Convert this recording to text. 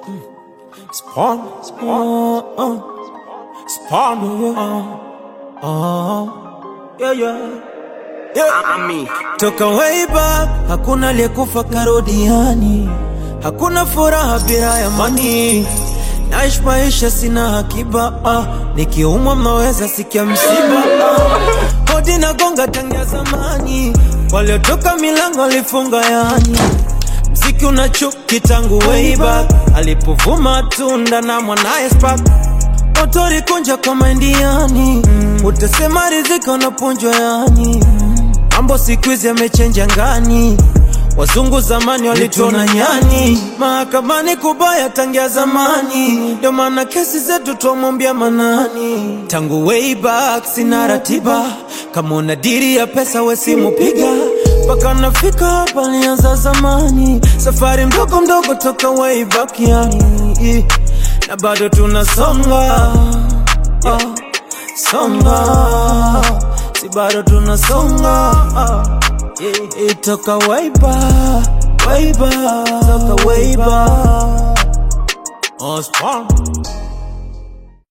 Spawn, spawn, uh, spawn, uh, uh, yeah, yeah. Ami. Toka way back, hakuna aliyekufa karodiani, hakuna furaha bila ya mani. Naishi maisha sina akiba, ah. nikiumwa mnaweza sikia msiba ah. Hodi na gonga tangia zamani, waliotoka milango walifunga yani Mziki una chuki tangu way back, alipovuma tunda na mwanaye Spark motori kunja kwa maindiani mm. Utasema riziki unapunjwa yani Mambo siku hizi yamechenja ngani Wazungu zamani walituona nyani Mahakamani kubaya tangia zamani Ndio maana kesi zetu twamwambia manani Tangu way back sina ratiba Kama una diri ya pesa we simu piga mpaka nafika hapa nianza zamani Safari mdogo mdogo toka way back yani Na bado tunasonga ah, Songa Si bado tunasonga ah, yeah. Itoka way back Way back Toka way back Oh, spawn